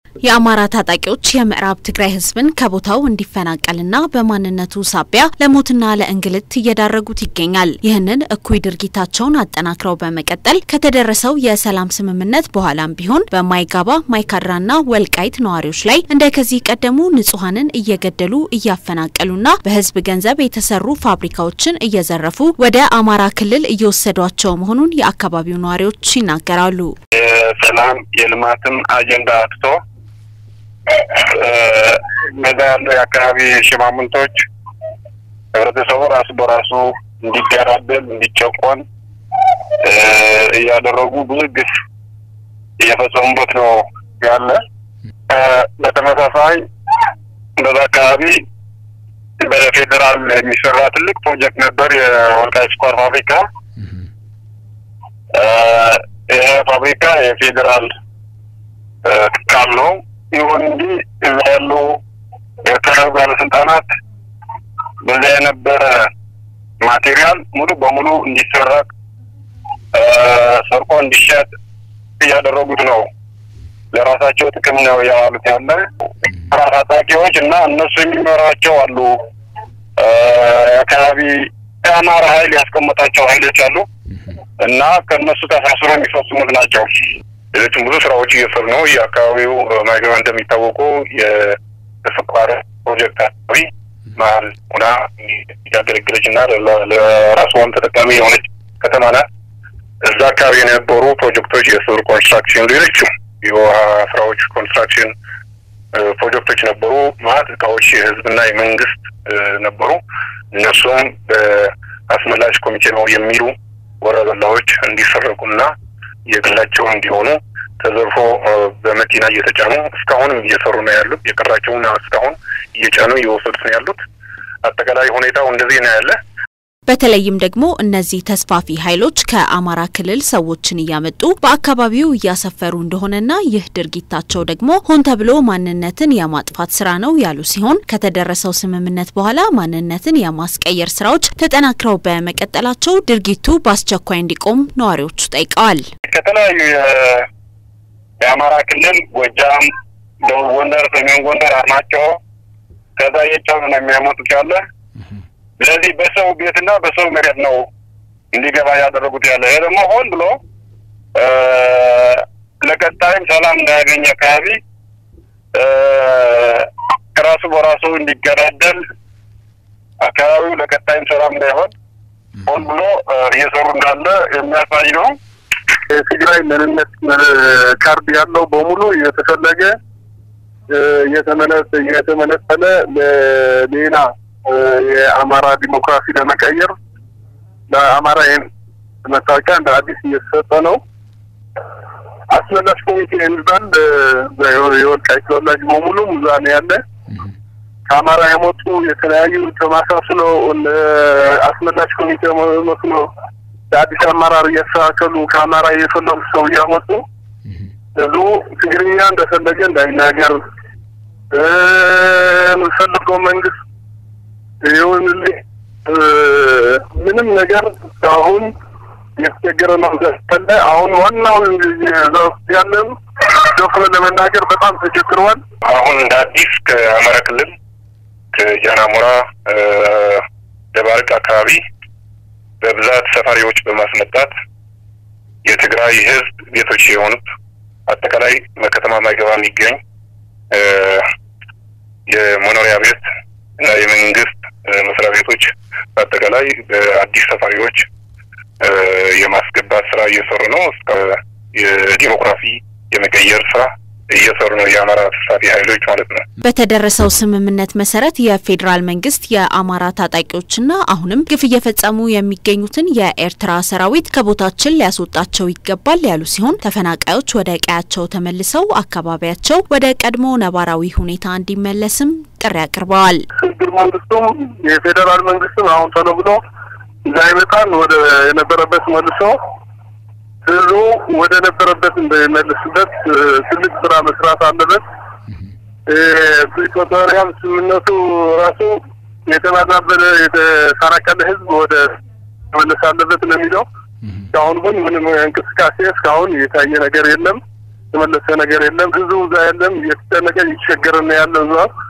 የአማራ ታጣቂዎች የምዕራብ ትግራይ ህዝብን ከቦታው እንዲፈናቀልና በማንነቱ ሳቢያ ለሞትና ለእንግልት እየዳረጉት ይገኛል። ይህንን እኩይ ድርጊታቸውን አጠናክረው በመቀጠል ከተደረሰው የሰላም ስምምነት በኋላም ቢሆን በማይጋባ ማይካድራና ወልቃይት ነዋሪዎች ላይ እንደ ከዚህ ቀደሙ ንጹሐንን እየገደሉ እያፈናቀሉና በህዝብ ገንዘብ የተሰሩ ፋብሪካዎችን እየዘረፉ ወደ አማራ ክልል እየወሰዷቸው መሆኑን የአካባቢው ነዋሪዎች ይናገራሉ። የሰላም የልማትም አጀንዳ አጥቶ በዛ ያለው የአካባቢ ሽማምንቶች ህብረተሰቡ ራሱ በራሱ እንዲገዳደል እንዲጨቆን እያደረጉ ብዙ ግፍ እየፈጸሙበት ነው ያለ። በተመሳሳይ በዛ አካባቢ በፌዴራል የሚሰራ ትልቅ ፕሮጀክት ነበር፣ የወልቃይት ስኳር ፋብሪካ። ይህ ፋብሪካ የፌዴራል ቃል ነው። ይሁን እንጂ እዛ ያሉ የክልል ባለስልጣናት በዛ የነበረ ማቴሪያል ሙሉ በሙሉ እንዲሰረቅ ሰርቆ እንዲሸጥ እያደረጉት ነው። ለራሳቸው ጥቅም ነው ያዋሉት ያለ ታጣቂዎች እና እነሱ የሚመሯቸው አሉ። አካባቢ የአማራ ኃይል ያስቀመጣቸው ኃይሎች አሉ እና ከእነሱ ተሳስሮ የሚፈጽሙት ናቸው። ሌሎችም ብዙ ስራዎች እየሰሩ ነው። የአካባቢው ማይገባ እንደሚታወቀው የስኳር ፕሮጀክት አካባቢ መሀል ሆና እያገለገለች እና ለራስዋም ተጠቃሚ የሆነች ከተማ ናት። እዛ አካባቢ የነበሩ ፕሮጀክቶች የስር ኮንስትራክሽን፣ ሌሎችም የውሃ ስራዎች ኮንስትራክሽን ፕሮጀክቶች ነበሩ። ማለት እቃዎች የህዝብና የመንግስት ነበሩ። እነሱም በአስመላሽ ኮሚቴ ነው የሚሉ ወረበላዎች እንዲሰረቁና የግላቸው እንዲሆኑ ተዘርፎ በመኪና እየተጫኑ እስካሁንም እየሰሩ ነው ያሉት። የቀራቸውን እስካሁን እየጫኑ እየወሰዱት ነው ያሉት። አጠቃላይ ሁኔታው እንደዚህ ነው ያለ። በተለይም ደግሞ እነዚህ ተስፋፊ ኃይሎች ከአማራ ክልል ሰዎችን እያመጡ በአካባቢው እያሰፈሩ እንደሆነና ይህ ድርጊታቸው ደግሞ ሆን ተብሎ ማንነትን የማጥፋት ስራ ነው ያሉ ሲሆን ከተደረሰው ስምምነት በኋላ ማንነትን የማስቀየር ስራዎች ተጠናክረው በመቀጠላቸው ድርጊቱ በአስቸኳይ እንዲቆም ነዋሪዎቹ ጠይቀዋል። ከተለያዩ የአማራ ክልል ጎጃም፣ ደቡብ ጎንደር፣ ሰሜን ጎንደር፣ አርማጭሆ ከዛ እየጫኑ ነው የሚያመጡት ያለ ስለዚህ በሰው ቤትና በሰው መሬት ነው እንዲገባ ያደረጉት ያለ። ይሄ ደግሞ ሆን ብሎ ለቀጣይም ሰላም እንዳያገኝ አካባቢ ራሱ በራሱ እንዲገዳደል አካባቢው ለቀጣይም ሰላም እንዳይሆን ሆን ብሎ እየሰሩ እንዳለ የሚያሳይ ነው። የትግራይ ምንነት ካርድ ያለው በሙሉ እየተፈለገ እየተመነጠለ ለሌላ የአማራ ዲሞክራሲ ለመቀየር ለአማራ መታወቂያ እንደ አዲስ እየተሰጠ ነው። አስመላሽ ኮሚቴ የሚባል የወልቃይት ተወላጅ በሙሉ እዛ ነው ያለ። ከአማራ የመጡ የተለያዩ ተማሳስሎ አስመላሽ ኮሚቴ መስሎ ለአዲስ አመራር እያስተካከሉ ከአማራ የፈለጉ ሰው እያመጡ ህዝቡ ትግርኛ እንደፈለገ እንዳይናገር የምንፈልገው መንግስት ይሁንልኝ ምንም ነገር አሁን የተቸገረ ነው ዘፈለ አሁን ዋናው ያለን ደፍረ ለመናገር በጣም ተቸግረዋል። አሁን እንደ አዲስ ከአማራ ክልል ከጃናሞራ ደባርቅ አካባቢ በብዛት ሰፋሪዎች በማስመጣት የትግራይ ህዝብ ቤቶች የሆኑት አጠቃላይ በከተማ ማይገባ የሚገኝ የመኖሪያ ቤት እና የመንግስት መስሪያ ቤቶች በአጠቃላይ በአዲስ ሰፋሪዎች የማስገባት ስራ እየሰሩ ነው። እስከ የዲሞክራሲ የመቀየር ስራ እየሰሩ ነው የአማራ ተሳታፊ ኃይሎች ማለት ነው። በተደረሰው ስምምነት መሰረት የፌዴራል መንግስት የአማራ ታጣቂዎችና አሁንም ግፍ እየፈጸሙ የሚገኙትን የኤርትራ ሰራዊት ከቦታችን ሊያስወጣቸው ይገባል ያሉ ሲሆን ተፈናቃዮች ወደ ቀያቸው ተመልሰው አካባቢያቸው ወደ ቀድሞ ነባራዊ ሁኔታ እንዲመለስም ጥሪ አቅርበዋል። ሽግግር መንግስቱም የፌዴራል መንግስትም አሁን ቶሎ ብሎ እዛ ይመጣል ወደ የነበረበት መልሶ ህዝቡ ወደ ነበረበት እንዳይመልስበት ትልቅ ስራ መስራት አለበት። ፕሪቶሪያም ስምምነቱ ራሱ የተባዛበለ የተፈናቀለ ህዝብ ወደ መመለስ አለበት ነው የሚለው። እስካሁን ግን ምንም እንቅስቃሴ እስካሁን የታየ ነገር የለም። የተመለሰ ነገር የለም። ህዝቡ እዛ የለም እየተጨነቀ እየተቸገረ ነው ያለ እዛ